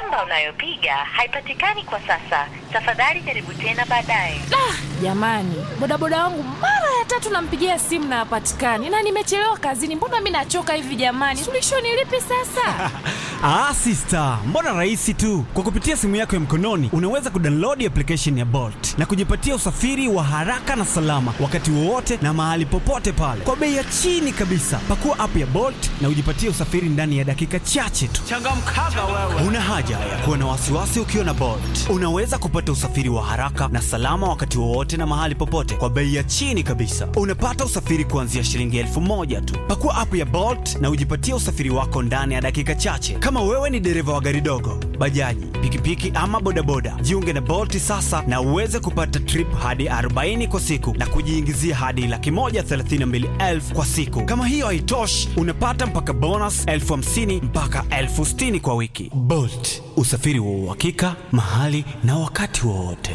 Namba unayopiga haipatikani kwa sasa. Tafadhali jaribu tena baadaye. Jamani, bodaboda wangu mara ya tatu nampigia simu na hapatikani, na nimechelewa kazini. Mbona mi nachoka hivi jamani? Suluhisho ni lipi sasa? Ah, sister, mbona rahisi tu. Kwa kupitia simu yako ya mkononi unaweza kudownload application ya Bolt na kujipatia usafiri wa haraka na salama wakati wowote na mahali popote pale kwa bei ya chini kabisa. Pakua app ya Bolt na ujipatie usafiri ndani ya dakika chache tu. Changamkaga wewe. Una haja ya kuwa na wasiwasi ukiwa na Bolt. Unaweza kupata usafiri wa haraka na salama wakati wowote na mahali popote kwa bei ya chini kabisa. Unapata usafiri kuanzia shilingi elfu moja tu. Pakua app ya Bolt na ujipatie usafiri wako ndani ya dakika chache. Kama wewe ni dereva wa gari dogo, bajaji, pikipiki ama bodaboda, jiunge na Bolt sasa na uweze kupata trip hadi 40 kwa siku na kujiingizia hadi laki moja thelathini na mbili elfu kwa siku. Kama hiyo haitoshi, unapata mpaka bonus elfu hamsini mpaka elfu sitini kwa wiki. Bolt, usafiri wa uhakika mahali na wakati wowote.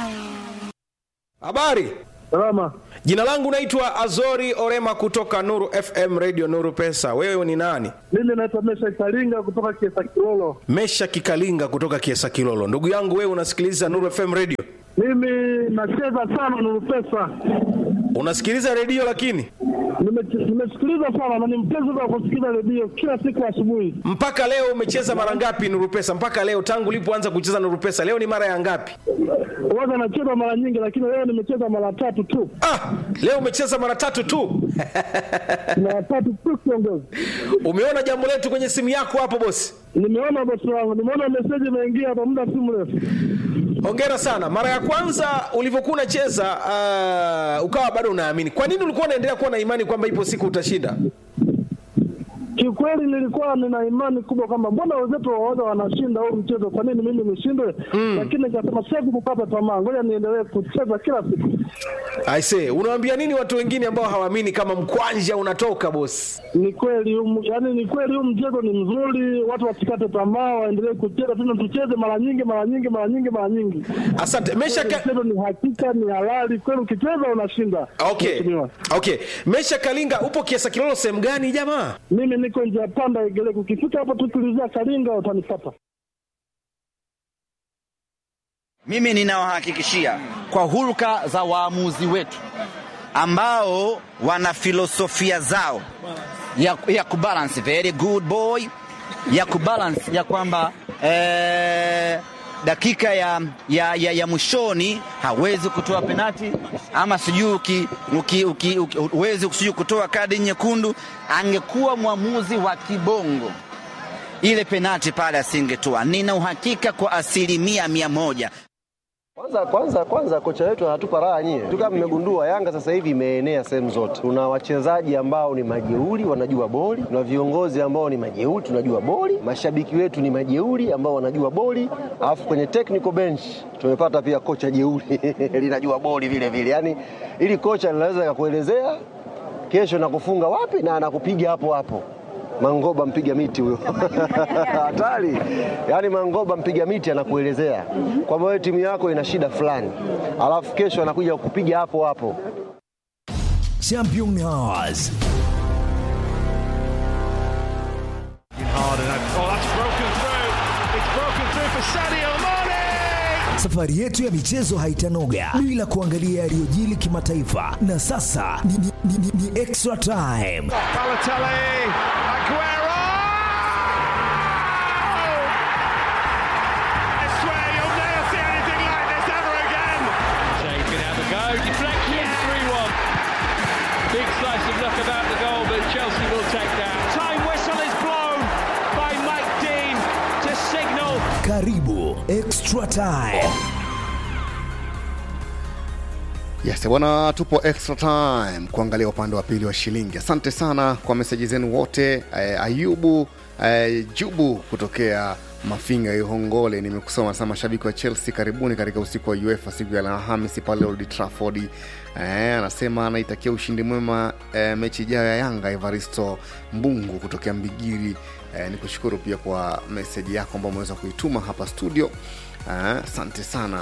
Habari. Salama. Jina langu naitwa Azori Orema kutoka Nuru FM Radio Nuru Pesa. Wewe ni nani? Mimi naitwa Mesha Kalinga kutoka Kiesa Kilolo. Mesha Kikalinga kutoka Kiesa Kilolo. Ndugu yangu wewe unasikiliza Nuru FM Radio? Mimi nacheza sana Nuru Pesa. Unasikiliza redio lakini Nime- Nimesikiliza sana na ni mpenzi wa kusikiliza redio kila siku asubuhi. mpaka leo umecheza mara ngapi Nuru Pesa? Mpaka leo tangu ulipoanza kucheza Nuru Pesa, leo ni mara ya ngapi? Huwaga nacheza mara nyingi, lakini leo nimecheza mara tatu tu, Ah, leo umecheza mara tatu tu. mara tatu tu kiongozi. Umeona jambo letu kwenye simu yako hapo bosi? Nimeona bosi wangu, nimeona meseji imeingia hapa muda si mrefu. Hongera sana. Mara ya kwanza ulivyokuwa unacheza uh, ukawa bado unaamini. Kwa nini ulikuwa unaendelea kuwa na imani kwamba ipo siku utashinda? Kiukweli nilikuwa nina imani kubwa kwamba mbona wenzetu waoga wanashinda huu mchezo, kwa nini mimi nishindwe? Lakini nikasema siwezi kukata tamaa, ngoja niendelee kucheza kila siku. Aise, unawaambia nini watu wengine ambao hawaamini kama mkwanja unatoka bosi? Ni kweli huu- yaani ni kweli huu mchezo ni mzuri, watu wasikate tamaa, waendelee kucheza tena, tucheze mara nyingi mara nyingi mara nyingi mara nyingi. Asante. Mesha ka... Mchezo ni hakika, ni halali kweli, ukicheza unashinda. Okay. Mheshimiwa. Okay. Mesha Kalinga upo Kiesa Kilolo sehemu gani jamaa? Mimi niko njia panda Igeleko, ukifika hapo tukilizia Kalinga utanipata. Mimi ninawahakikishia kwa hulka za waamuzi wetu ambao wana filosofia zao ya, ya kubalance very good boy ya kubalance ya kwamba eh, dakika ya, ya, ya, ya mwishoni hawezi kutoa penati ama sijui uki- uki- uki- uki- huwezi sijui kutoa kadi nyekundu. Angekuwa mwamuzi wa kibongo ile penati pale asingetoa. Nina uhakika kwa asilimia mia moja. Kwanza kwanza kwanza kocha wetu anatupa raha nyie. Tu kama mmegundua Yanga sasa hivi imeenea sehemu zote. Tuna wachezaji ambao ni majeuri wanajua boli, tuna viongozi ambao ni majeuri tunajua boli, mashabiki wetu ni majeuri ambao wanajua boli, alafu kwenye technical bench tumepata pia kocha jeuri linajua boli vile vile. Yaani ili kocha linaweza kakuelezea kesho nakufunga wapi na anakupiga hapo hapo. Mangoba mpiga miti huyo hatari. Yaani Mangoba mpiga miti anakuelezea kwamba wewe timu yako ina shida fulani, alafu kesho anakuja kukupiga hapo hapo. Championnats. Safari yetu ya michezo haitanoga bila kuangalia yaliyojili kimataifa, na sasa ni, ni, ni, ni, ni extra time. Karibu extra time. Yes, bwana, tupo extra time kuangalia upande wa pili wa shilingi. Asante sana kwa meseji zenu wote. Eh, Ayubu eh, Jubu kutokea Mafinga Ihongole, nimekusoma sana. Mashabiki wa Chelsea, karibuni katika usiku wa UEFA siku ya Alhamisi pale Old Trafford. Eh, anasema anaitakia ushindi mwema eh, mechi ijayo ya Yanga. Evaristo Mbungu kutokea Mbigiri. Eh, ni kushukuru pia kwa meseji yako ambayo umeweza kuituma hapa studio. Eh, Asante sana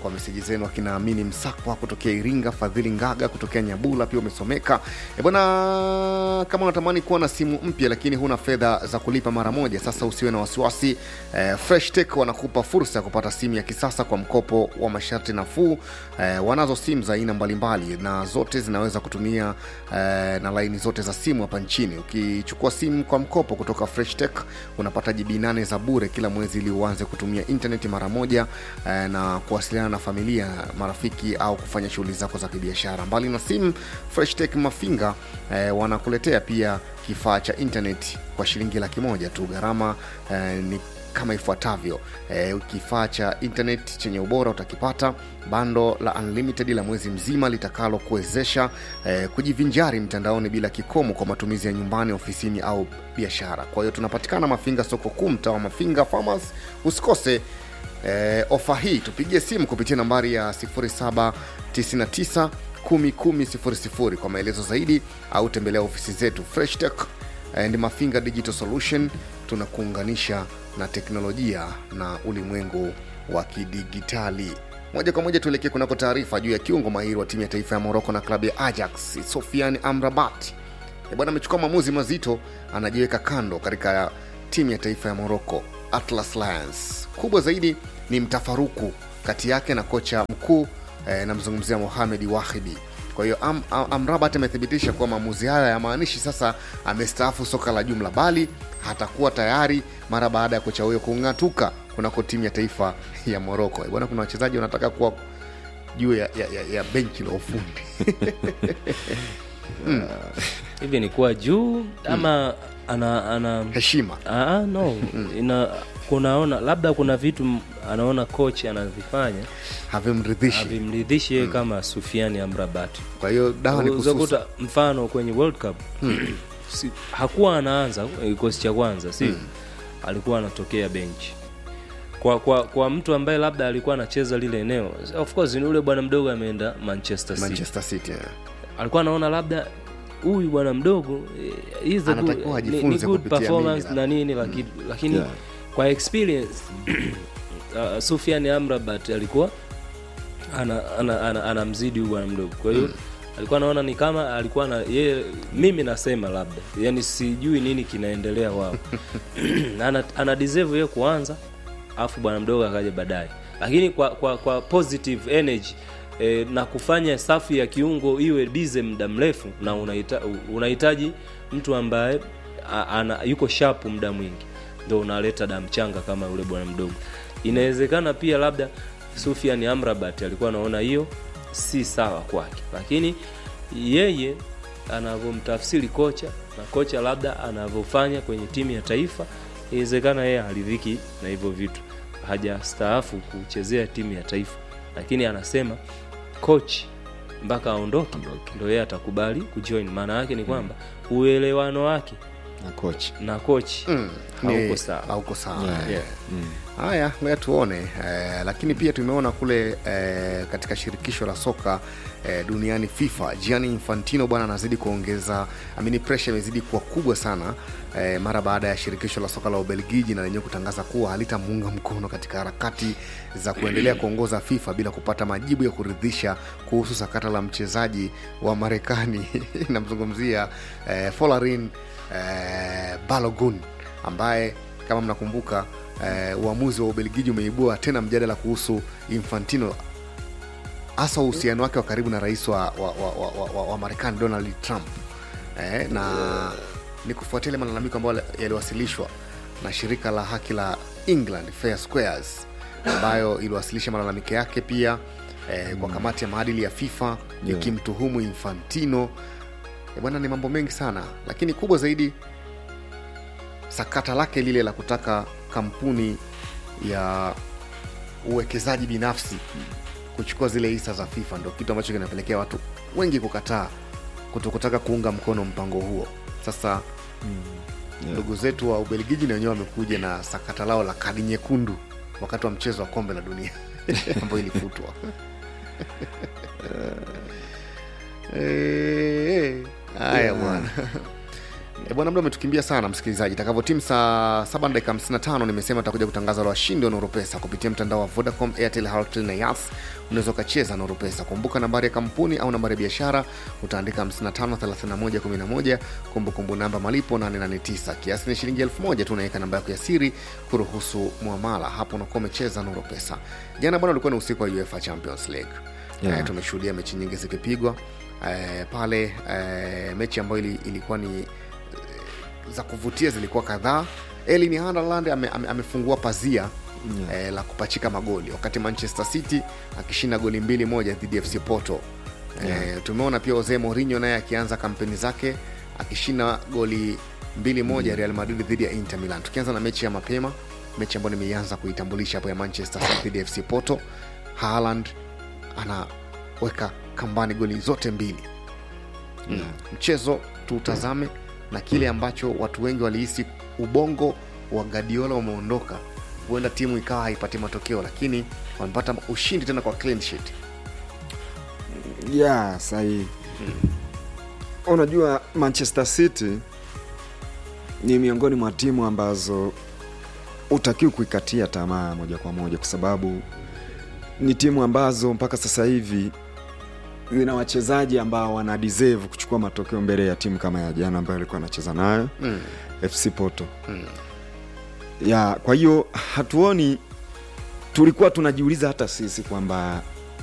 kwa meseji zenu akina amini msakwa kutokea iringa fadhili ngaga kutokea nyabula pia umesomeka e bwana kama unatamani kuwa na simu mpya lakini huna fedha za kulipa mara moja sasa usiwe na wasiwasi e, freshtech wanakupa fursa ya kupata simu ya kisasa kwa mkopo wa masharti nafuu e, wanazo simu za aina mbalimbali na zote zinaweza kutumia e, na laini zote za simu hapa nchini ukichukua simu kwa mkopo kutoka freshtech unapata jibi nane za bure kila mwezi ili uanze kutumia intaneti mara moja eh, na kuwasiliana na familia marafiki au kufanya shughuli zako za kibiashara mbali na simu freshtech mafinga eh, wanakuletea pia kifaa cha intaneti kwa shilingi laki moja tu gharama eh, ni kama ifuatavyo e, kifaa cha internet chenye ubora utakipata bando la unlimited la mwezi mzima litakalo kuwezesha e, kujivinjari mtandaoni bila kikomo kwa matumizi ya nyumbani ofisini au biashara kwa hiyo tunapatikana mafinga soko kuu mtaa wa mafinga farmers usikose e, ofa hii tupigie simu kupitia nambari ya 0799 11000 kwa maelezo zaidi au tembelea ofisi zetu fresh tech and mafinga digital solution tunakuunganisha na teknolojia na ulimwengu wa kidigitali moja kwa moja tuelekee kunako taarifa juu ya kiungo mahiri wa timu ya taifa ya moroko na klabu ya ajax sofian amrabat E bwana amechukua maamuzi mazito anajiweka kando katika timu ya taifa ya moroko atlas lions kubwa zaidi ni mtafaruku kati yake na kocha mkuu eh, namzungumzia mohamed wahidi kwa hiyo am, am, amrabat amethibitisha kuwa maamuzi haya yamaanishi sasa amestaafu soka la jumla bali hatakuwa tayari mara baada ya kocha huyo kung'atuka kunako timu ya taifa ya moroko bwana kuna wachezaji wanataka kuwa juu ya, ya, ya, ya benchi la ufundi mm. hivi ni kuwa juu ama ana ana heshima ah, no ina kunaona labda kuna vitu m- anaona coach anavifanya havimridhishi havimridhishi yeye kama sufiani amrabati kwa hiyo dawa ni kususa Uzakuta mfano kwenye world cup si, hakuwa anaanza kikosi cha kwanza si alikuwa anatokea benchi kwa, kwa kwa mtu ambaye labda alikuwa anacheza lile eneo of course ni ule bwana mdogo ameenda manchester city manchester city yeah. alikuwa anaona labda huyu bwana mdogo eh, he's a good- Anatakiwa ni- ni ajifunze good kupitia performance mimi na nini lakini, lakini Yeah. kwa experience uh, Sufian Amrabat alikuwa ana, ana, ana, anamzidi huyu bwana mdogo kwa hiyo alikuwa anaona ni kama alikuwa na yeye mimi nasema labda yani sijui nini kinaendelea wao ana, ana deserve yeye kuanza afu bwana mdogo akaja baadaye lakini kwa, kwa, kwa positive energy e, na kufanya safu ya kiungo iwe bize muda mrefu na unahita, unahitaji mtu ambaye a, ana, yuko sharp muda mwingi ndo unaleta damu changa kama yule bwana mdogo inawezekana pia labda sufian amrabat alikuwa anaona hiyo si sawa kwake lakini yeye anavyomtafsiri kocha na kocha labda anavyofanya kwenye timu ya taifa inawezekana yeye haridhiki na hivyo vitu hajastaafu kuchezea timu ya taifa lakini anasema coach mpaka aondoke ndo yeye atakubali kujoin maana yake ni kwamba uelewano wake na coach na coach Mm, hauko ni- sawa hauko sawa Yeah. yeah. haya ngoja tuone eh, lakini pia tumeona kule eh, katika shirikisho la soka eh, duniani fifa gianni infantino bwana anazidi kuongeza amini presha imezidi kuwa kubwa sana eh, mara baada ya shirikisho la soka la ubelgiji na lenyewe kutangaza kuwa halitamuunga mkono katika harakati za kuendelea kuongoza fifa bila kupata majibu ya kuridhisha kuhusu sakata la mchezaji wa marekani namzungumzia eh, folarin eh, balogun ambaye kama mnakumbuka eh, uamuzi wa ubelgiji umeibua tena mjadala kuhusu infantino hasa uhusiano wake wa karibu na rais wa, wa, wa, wa, wa, wa, wa marekani donald trump eh, na ni kufuatia ile malalamiko ambayo yaliwasilishwa na shirika la haki la england fair squares ambayo iliwasilisha malalamiko yake pia eh, kwa kamati ya maadili ya fifa Yeah. ikimtuhumu infantino Eh, bwana ni mambo mengi sana lakini kubwa zaidi sakata lake lile la kutaka kampuni ya uwekezaji binafsi kuchukua zile hisa za fifa ndo kitu ambacho kinapelekea watu wengi kukataa kutokutaka kuunga mkono mpango huo sasa ndugu zetu wa ubelgiji na wenyewe wamekuja na sakata lao la kadi nyekundu wakati wa mchezo wa kombe la dunia ambayo ilifutwa Eh, eh, haya bwana E bwana, muda umetukimbia sana msikilizaji. Itakavyotimu saa 7 na dakika 55, nimesema tutakuja kutangaza la washindi wa Nuru Pesa kupitia mtandao wa Vodacom, Airtel, Halotel na Yas. Unaweza ukacheza Nuru Pesa. Kumbuka nambari ya kampuni au nambari ya biashara utaandika 553111, kumbukumbu namba malipo 889. Kiasi ni shilingi 1000 tu, unaweka namba yako ya siri kuruhusu muamala. Hapo unakuwa umecheza Nuru Pesa. Jana bwana, ulikuwa ni usiku wa UEFA Champions League. Yeah. Eh, tumeshuhudia mechi nyingi zikipigwa eh, pale eh, mechi ambayo ili, ilikuwa ni za kuvutia zilikuwa kadhaa. Erling Haaland ame, ame, amefungua pazia yeah. eh, la kupachika magoli wakati Manchester City akishinda goli mbili moja dhidi ya FC Porto. Yeah. Eh, tumeona pia Jose Mourinho naye akianza kampeni zake akishinda goli mbili moja Real Madrid dhidi ya Inter Milan. Tukianza na mechi ya mapema, mechi ambayo nimeianza kuitambulisha hapo ya Manchester City dhidi ya FC Porto, Haaland anaweka kambani goli zote mbili mm. mchezo tuutazame na kile ambacho watu wengi walihisi ubongo wa Guardiola umeondoka, huenda timu ikawa haipati matokeo, lakini wamepata ushindi tena kwa clean sheet. ya sahihi unajua manchester city ni miongoni mwa timu ambazo utakiwi kuikatia tamaa moja kwa moja kwa sababu ni timu ambazo mpaka sasa hivi zina wachezaji ambao wana deserve kuchukua matokeo mbele ya timu kama ya jana ambayo alikuwa anacheza nayo Mm. fc porto Mm. ya kwa hiyo hatuoni tulikuwa tunajiuliza hata sisi kwamba